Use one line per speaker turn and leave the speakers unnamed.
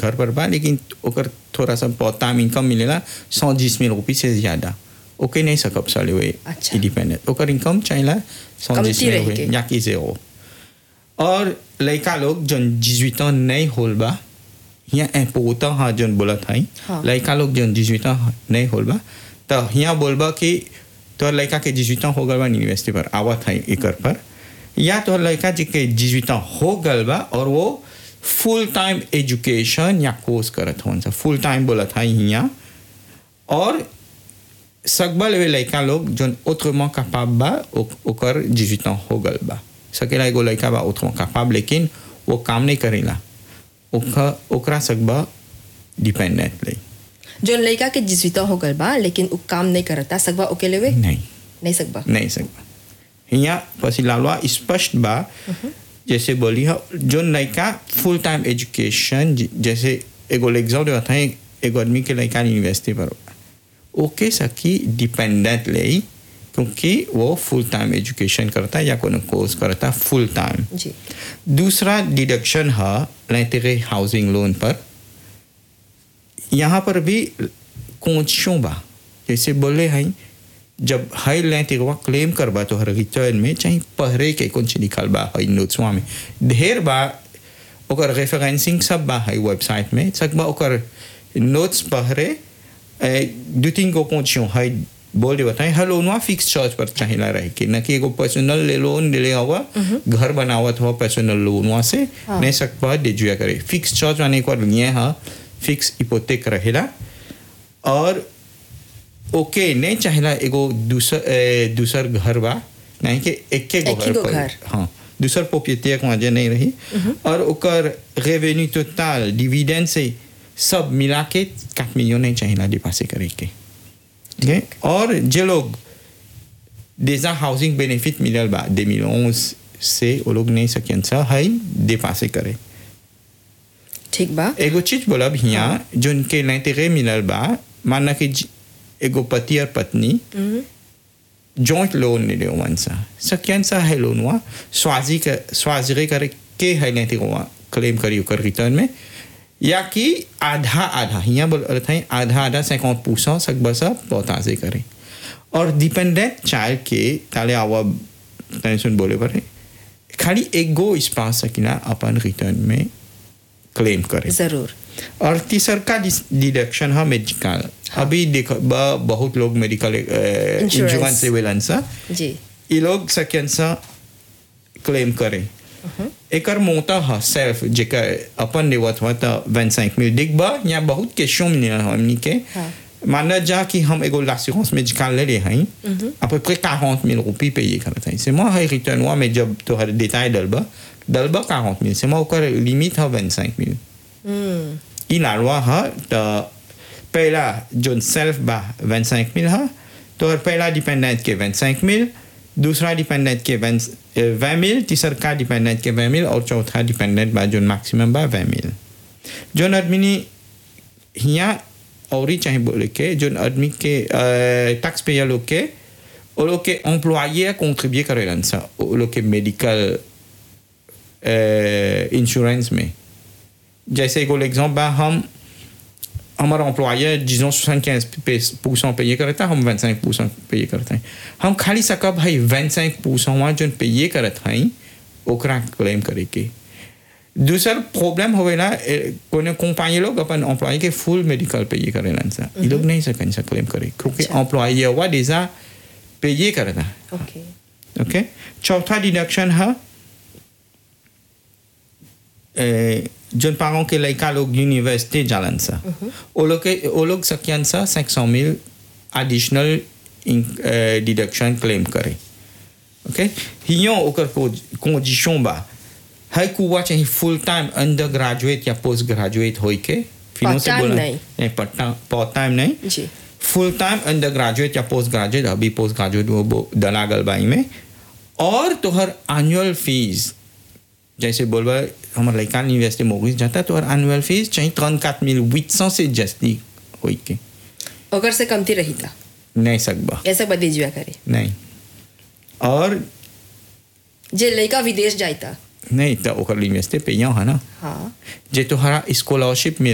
घर पर बा लेकिन ओकर थोड़ा सा बहुत टाइम इनकम मिलेला सौ बीस मिल रुपये से ज़्यादा ओके नहीं सकब साले वे
अच्छा।
इंडिपेंडेंट ओकर इनकम चाहिए सौ
कमती
बीस मिल
रहे
रुपये
के।
या कि zéro और लड़का लोग जन 18 ans नहीं होल बा यहाँ इम्पोर्टेंट हाँ जन बोला था
हाँ।
लड़का लोग जन 18 ans नहीं होल बा तो यहाँ बोलबा कि तोहर लड़का के 18 ans हो गल बा यूनिवर्सिटी पर आवत है एकर पर या तोहर लड़का जी के 18 ans हो गल बा और वो फुल टाइम एजुकेशन या कोर्स करत होन सा फुल टाइम बोला था यहाँ और सकबा लेवे लड़का लोग जन autrement capable बा ओ- ओकर 18 ans हो गल बा सकेला एगो लड़का बा autrement capable लेकिन वो काम नहीं करेला ओका ओकरा सकबा डिपेंडेंट ले
जो लड़का के जिसविता हो गल बा लेकिन उ काम नहीं करता सकबा ओके लेवे
नहीं
नहीं सकबा
नहीं सकबा यहाँ पसी लालवा स्पष्ट बा जैसे बोली है जो लड़का फुल टाइम एजुकेशन जैसे एगो एग्जाम देता है एगो आदमी के लड़का यूनिवर्सिटी पर ओके सकी डिपेंडेंट ले क्योंकि वो फुल टाइम एजुकेशन करता है या कोनो कोर्स करता है फुल टाइम
जी
दूसरा डिडक्शन है l'intérêt हाउसिंग लोन पर यहाँ पर भी कंडीशन बा जैसे बोले हैं जब हाई l'intérêt क्लेम करबा तो हर रिटर्न में चाहे पहरे के कौन सी निकल बा हाई नोट्सवा में ढेर बा ओकर रेफरेंसिंग सब बा हाई वेबसाइट में सकबा ओकर नोट्स पहरे ए, दू तीन गो कंडीशन हाई बोल दे बताएं हर लोनवा फिक्स चार्ज पर चाहिए रहे के न कि एगो पर्सनल ले लोन ले ले हुआ घर बनावत हुआ पर्सनल लोनवा से
हाँ।
नहीं सकबा दे जुआ करे फिक्स चार्ज माने एक बार लिए हाँ फिक्स इपोतेक रहेला और ओके नहीं चाहिए एगो दूसर ए, दूसर घर बा नहीं कि एक के
एक ही गो
पर-
घर।
हाँ दूसर प्रोपिएटर वहाँ नहीं रही और ओकर रेवेन्यू टोटल डिविडेंड से सब मिला के quatre मिलियन नहीं चाहिए डिपासे करे के ठीक है और जे लोग déjà हाउसिंग बेनिफिट मिलल बा 2011 से वो लोग नहीं सकियन सा हाई डिपासे करे
ठीक बा
एगो चीज बोलब हियाँ जोन के l'intérêt मिलल बा माना कि ज- एगो पति और पत्नी जॉइंट लोन ले ले वन सा सकियन सा है लोन हुआ स्वाजी का स्वाजरे करे के है l'intérêt क्लेम करी ओकर रिटर्न में या कि आधा आधा हियाँ बोल रहे थे आधा आधा 50 परसेंट सक बसा पौताजे करे और डिपेंडेंट चाइल्ड के ताले आवा तने सुन बोले पर खाली एक गो स्पास सकिना अपन रिटर्न में क्लेम करे
जरूर
और तीसर का डिडक्शन है मेडिकल अभी देखो ब- बहुत लोग मेडिकल इंश्योरेंस से वेलन सा
जी
ये लोग सकियन सा क्लेम करे एकर मोटा है सेल्फ जेकर अपन लेवत हुआ तो 25 मिल दिख बा या बहुत क्वेश्चन मिले हमनी के
हाँ।
माना जा कि हम एगो l'assurance médicale ले ले हैं à peu près 40 000 रुपये payer करते हैं c'est moi है रिटर्न हुआ mais जब तो हर détail डलबा डलबा 40 000 c'est moi ओकर लिमिट है 25 000
हम्म
ई la loi है तो पहला जो सेल्फ बा 25 000 है तो और पहला डिपेंडेंट के 25 000 दूसरा डिपेंडेंट के 20 000 तीसरा का डिपेंडेंट के 20 000 और चौथा डिपेंडेंट बा जो मैक्सिमम बा 20 000 जो आदमी हियाँ और ही चाहे बोले के जो आदमी के टैक्स पेयर लोग के वो लोग के एम्प्लॉये कंट्रीब्यूट करेलन सा वो लोग के मेडिकल इंश्योरेंस में जैसे एगो एग्जाम्पल बा हम हमारा एम्प्लॉयर disons 75 परसेंट पे करता है हम 25 परसेंट पे करते हैं हम खाली सका भाई 25 परसेंट वहाँ जो पे करत हैं ओकरा क्लेम करे के दूसर प्रॉब्लम होवेला ए, कोनो कंपनी लोग अपन एम्प्लॉय के फुल मेडिकल पे ये करेलन सा ये लोग नहीं सकन सा क्लेम करे क्योंकि
अच्छा।
एम्प्लॉय हुआ déjà पे ये करता है
ओके
ओके चौथा डिडक्शन है ए, जोन पारों के लड़का लोग यूनिवर्सिटी जालन सा वो लोग के वो लोग सकियन सा 500 मिल एडिशनल डिडक्शन क्लेम करे ओके हियों ओकर कंडीशन बा है कुआ चाहिए फुल टाइम अंडर ग्रेजुएट या पोस्ट ग्रेजुएट होई के फिनो से
Part-time
बोला
नहीं।
नहीं पार्ट टाइम नहीं
जी
फुल टाइम अंडर ग्रेजुएट या पोस्ट ग्रेजुएट अभी पोस्ट ग्रेजुएट वो वो दलागल बाई में और तोहर एनुअल फीस जैसे बोलबा हमारे लड़का यूनिवर्सिटी मोगिस जाता तो एनुअल फीस चाहिए ट्रन काट मिल वित सौ से जस्ती होई के
ओकर से कमती रही था
नहीं सकबा
ऐसा बदी जुआ करे
नहीं और
जे लड़का विदेश जाता
नहीं तो ओकर यूनिवर्सिटी पे यहाँ है ना
हाँ
जे तोहरा स्कॉलरशिप मिल